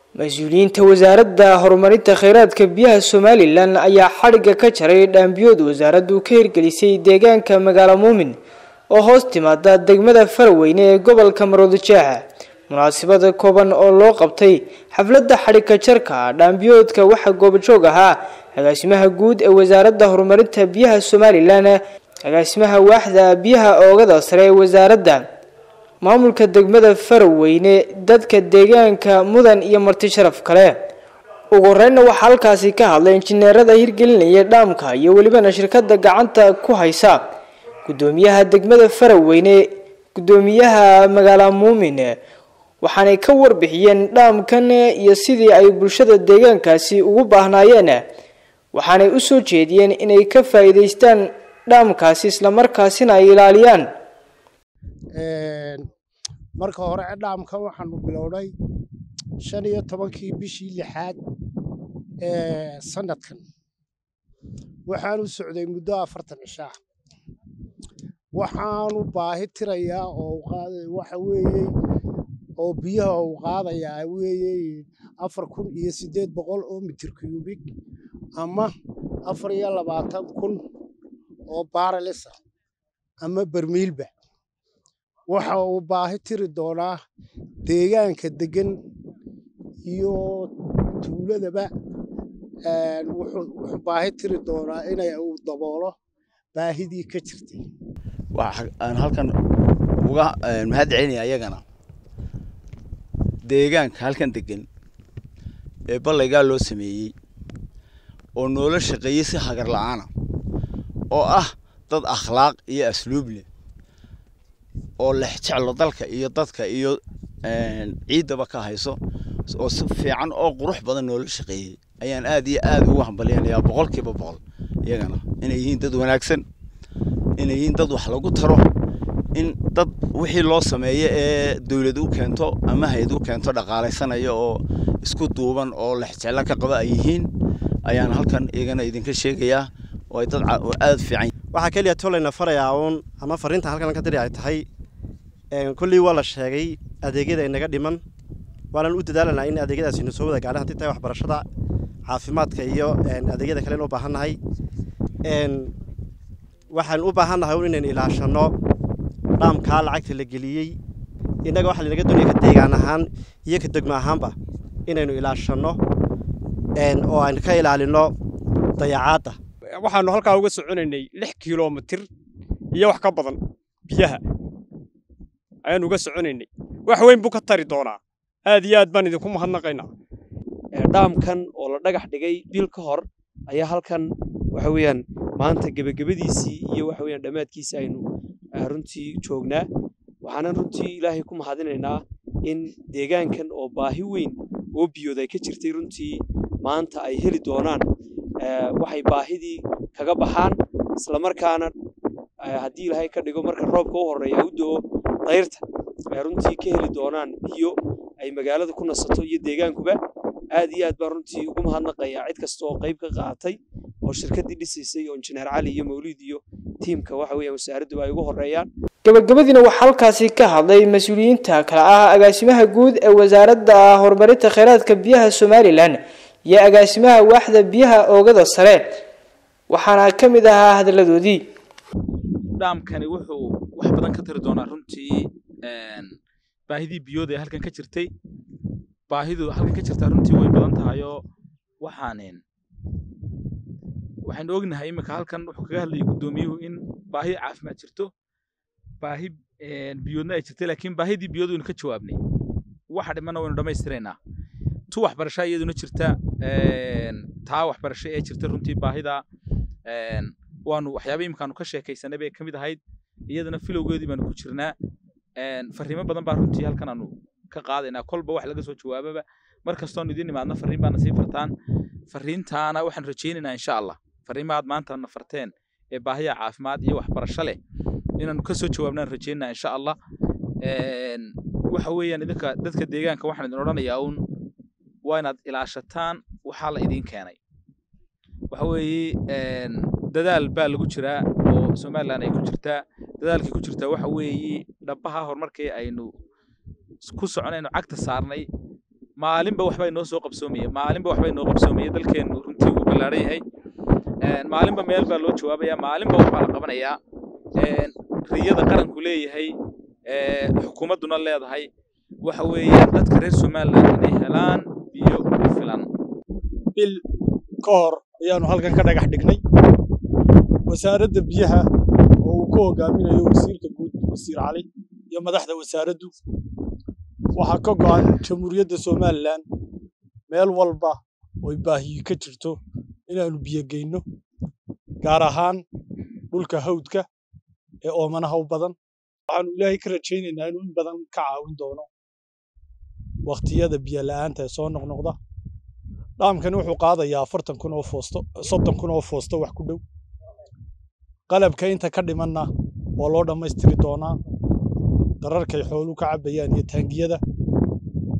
mas-uuliyiinta wasaaradda horumarinta kheyraadka biyaha somalilan ayaa xadhigga ka jaray dhaambiyood wasaaraddu ka hirgelisay deegaanka magaalo muumin oo hoos timaada degmada faraweyne ee gobolka maroodijeexa munaasabada kooban oo loo qabtay xafladda xadhigka jarka dhaambiyoodka waxaa goobajoog ahaa agaasimaha guud ee wasaaradda horumarinta biyaha somalilan agaasimaha waaxda biyaha oogada sare ee wasaaradda maamulka degmada faraweyne dadka deegaanka mudan iyo marti sharaf kale ugu horeynna waxaa halkaasi ka hadlay injineerada hirgelinaya dhaamka iyo welibana shirkada gacanta ku haysa gudoomiyaha degmada faraweyne gudoomiyaha magaala muumin waxaanay ka warbixiyeen dhaamkan iyo sidii ay bulshada deegaankaasi ugu baahnaayeen waxaanay usoo jeediyeen inay ka faa-iideystaan dhaamkaasi islamarkaasina ay ilaaliyaan marka hore dhaamkan waxaanu bilownay shan iyo tobankii bishii lixaad ee sanadkan waxaanu socday muddo afartan cishaa waxaanu baahi tirayaa oo waxa weeye oo biyaha uu qaadayaa weeye afar kun iyo siddeed boqol oo mitir cubik ama afar iyo labaatan kun oo baaralisa ama bermiilba waxa uu baahi tiri doonaa deegaanka deggan iyo tuuladaba wuxuu baahi tiri doonaa inay uu daboolo baahidii ka jirtay waxaan halkan uga mahad celinaya ayagana deegaanka halkan degan ee ballaygaa loo sameeyey oo noola shaqeeyey si hagar la-aana oo ah dad akhlaaq iyo asluub leh oo lex jeclo dalka iyo dadka iyo ciiddaba ka hayso oo si fiican oo qurux badan noola shaqeeyey ayaan aad iyo aad ugu hambalyanayaa boqolkiiba boqol iyagana inay yihiin dad wanaagsan inay yihiin dad wax lagu taro in dad wixii loo sameeyo ee dawlad u keento ama hay-ad u keento dhaqaalaysanaya oo isku duuban oo lexjeclo ka qaba ay yihiin ayaan halkan iyagana idinka sheegayaa oo ay dad aad fiican waxaa keliya tolayna farayaa uun ama fariinta halkan ka diri ay tahay kolley waa la sheegay adeegyada inaga dhiman waanan u dadaalanaa in adeegyadaasina soo wada gaadhan haddii tahay waxbarashada caafimaadka iyo adeegyada kale in u baahannahay waxaan u baahannahay un inaynu ilaashanno dhaamkaa lacagta la geliyey innaga waxaa lanaga doonaya ka deegaan ahaan iyo ka degmo ahaanba inaynu ilaashanno oo aynu ka ilaalinno dayacaadda waxaanu halkaa uga soconaynay lix kilomitir iyo wax ka badan biyaha ayaanu uga soconaynay wax weyn buu ka tari doonaa aad iyo aad baan idinku mahadnaqaynaa dhaamkan oo la dhagax dhigay bil ka hor ayaa halkan waxa weeyaan maanta gebagabadiisii iyo waxa weeyaan dhammaadkiisii aynu runtii joognaa waxaanan runtii ilaahay ku mahadinaynaa in deegaankan oo baahi weyn oo biyood ay ka jirtay runtii maanta ay heli doonaan waxay baahidii kaga baxaan islamarkaana haddii ilaahay ka dhigo marka roobka u horreeya u do-o dayrta ay runtii ka heli doonaan biyo ay magaalada ku nasato iyo deegaankuba aad iyo aad baan runtii ugu mahadnaqayaa cid kasta oo qayb ka qaatay oo shirkaddii dhisaysay oo injineer cali iyo mawliid iyo tiimka waxa weeyaan wasaaraddu ay ugu horreeyaan gabagabadiina waxaa halkaasi ka hadlay mas-uuliyiinta kale ah agaasimaha guud ee wasaaradda horumarinta kheyraadka biyaha somalilan iyo agaasimaha waaxda biyaha oogada sare waxaana ka mid ahaa hadalladoodii dhaamkani wuxuu wax badan ka tari doonaa runtii baahidii biyood ee halkan ka jirtay baahidu halkan ka jirtaa runtii way badan tahay oo waxaanen waxaynu ognahay iminka halkan wuxuu kaga hadlayay guddoomiyuhu in baahi caafimaad jirto baahi biyoodna ay jirtay laakiin baahidii biyood waynu ka jawaabnay waxa dhimana waynu dhammaystiraynaa tu waxbarasha iyaduna jirta taa waxbarasho ee jirta runtii baahida waanu waxyaaba imikaanu ka sheekaysanay bay ka mid ahayd iyadana filowgeedii baanu ku jirnaa fariimo badan baa runtii halkan aanu ka qaadaynaa kolba wax laga soo jawaababa mar kastoonu idin imaadna fariin baana sii fartaan fariintaana waxaan rajaynaynaa insha allah fariimahaad maanta na farteen ee baahiya caafimaad iyo waxbarasho leh inaanu ka soo jawaabnaan rajaynaa insha allah waxa weeyaan idinka dadka deegaanka waxaan idin odhanayaa uun waa inaad ilaashataan waxaa la idiin keenay waxa weeye dadaal baa lagu jiraa oo somalilan ay ku jirtaa dadaalkay ku jirtaa waxa weeye dhabbaha horumarkii aynu ku soconayno cagta saarnay maalinba waxbaa inoo soo qabsoomaya maalinba waxbaa inoo qabsoomaya dalkeennu runtii uu ballaaran yahay maalinba meel baa loo jawaabaya maalinba waxbaa la qabanayaa riyada qaranku leeyahay xukuumadduna leedahay waxa weeyaan dadka reer somaliland inay helaan biyo ku filan bil ka hor ayaanu halkan ka dhagax dhignay wasaaradda biyaha oo uu ku hogaaminayo wasiirka guud wasiir cali iyo madaxda wasaaraddu waxaa ka go'an jamhuuriyadda somalilan meel walba oy baahiyi ka jirto inaanu biyo geyno gaar ahaan dhulka hawdka ee oomanaha u badan waxaanu ilaahay ka rajaynaynaa inuu in badan ka caawin doono wakhtiyada biyo la'aanta ee soo noqnoqda dhaamkani wuxuu qaadayaa afartan kun oo foosto soddon kun oo foosto wax ku dhow qalabka inta ka dhimanna waa loo dhammaystiri doonaa dararkay xooluhu ka cabbayaan iyo taangiyada